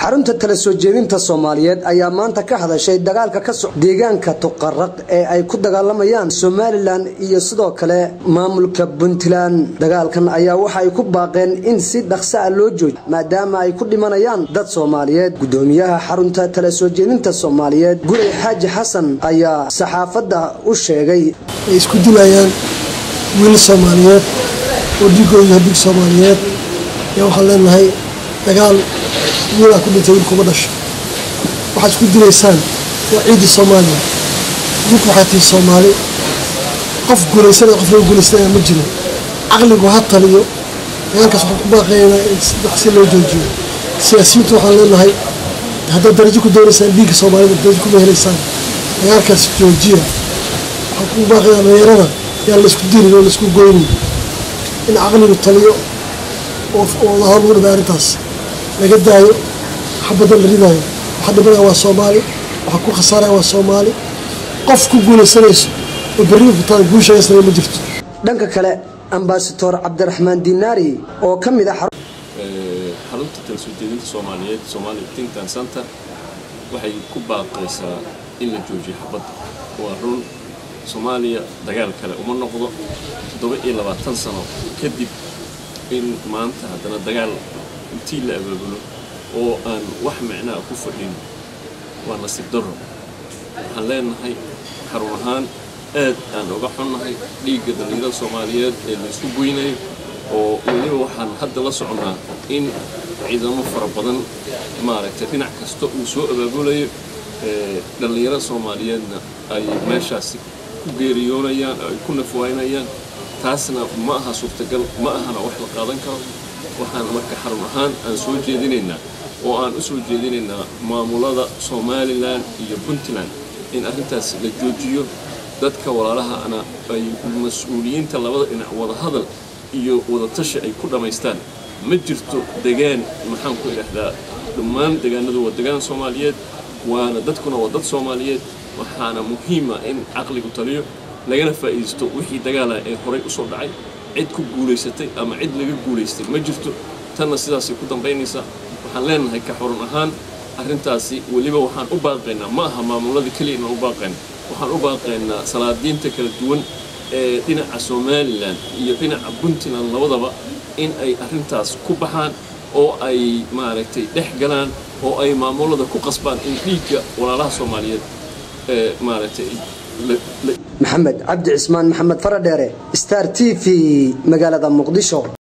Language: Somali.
xarunta tala soo jeedinta soomaaliyeed ayaa maanta ka hadashay dagaalka ka soc deegaanka tuqaraq ee ay ku dagaalamayaan somalilan iyo sidoo kale maamulka puntland dagaalkan ayaa waxa ay ku baaqeen in si dhaqsa a loo joojiyo maadaama ay ku dhimanayaan dad soomaaliyeed gudoomiyaha xarunta tala soo jeedinta soomaaliyeed gurey xaaji xasan ayaa saxaafadda u sheegay ay isku dilayaan wiil soomaaliyeed oo dhiigoodu yahay dhiig soomaaliyeed ayaa waxaan leenahay dagaal wiilaa ku dhintay wiilkuma dhasho waxaad isku dilaysaan waa ciiddii soomaaliya idinku waxay tihi soomaali qof guulaysanaya qof laga guulaysanaya ma jiro caqligu ha taliyo dagaalkaas waxaan ku baaqaynaa in si loo joojiyo siyaasiyiintu waxaan leenahay haddaad darajo ku doonaysaan dhiigga soomaalida darajo kuma helaysaan dagaalkaas joojiya waxaan ku baaqayaa dhalinyarada yaan laysku dilin oo laysku goynin in caqligu taliyo oo wadahor lagu dhibay arrintaas laga daayo xabadan la ridaayo waxa dhimanaya waa soomaali waxa ku khasaaraya waa soomaali qof ku guulaysanayso oo berri kutaan guushayasnaya ma jirto dhanka kale ambasador cabdiraxmaan dinaari oo ka mid ah xarunta tala soo jeedinta soomaaliyeed somaali tinkan center waxay ku baaqaysaa in la joojiyo xabadda waa run soomaaliya dagaal kale uma noqdo toddoba iyo labaatan sano kadib in maanta haddana dagaal intii la abaabulo oo aan wax micnaa ku fadhin waa nasiib darro waxaan leenahay xarun ahaan aad aan uga xunnahay dhiigga dhallinyarada soomaaliyeed ee la isku goynayo oo weliba waxaan hadda la soconnaa in ciidamo fara badan maaragtay dhinac kasta uu soo abaabulayo dhallinyarada soomaaliyeedna ay meeshaasi ku geeriyoonayaan ay ku nafwaynayaan taasna ma aha suurtagal ma ahana wax la qaadan karo waxaan marka xarun ahaan aan soo jeedinaynaa oo aan u soo jeedinaynaa maamulada somalilan iyo puntland in arrintaas la joojiyo dadka walaalahana ay mas-uuliyiinta labada dhinac wadahadal iyo wadatashi ay ku dhammaystaan ma jirto degaan maxaan ku idhaahdaa dhammaan degaanadu waa degaan soomaaliyeed waana dadkuna waa dad soomaaliyeed waxaana muhiima in caqligu taliyo lagana faa'iidaysto wixii dagaala ee horay u soo dhacay cid ku guulaysatay ama cid laga guulaystay ma jirto tanna sidaasay ku dambaynaysaa waxaan leenahay ka xurun ahaan arrintaasi weliba waxaan u baaqaynaa ma aha maamulada keliya inaan u baaqayna waxaan u baaqaynaa salaadiinta kala duwan ee dhinaca somalilan iyo dhinaca puntland labadaba in ay arrintaas ku baxaan oo ay maaragtay dhex galaan oo ay maamulada ku qasbaan in dhiigga walaalaha soomaaliyeed ee maaragtay maxamed cabdi cismaan maxamed faradheere star t v magaalada muqdisho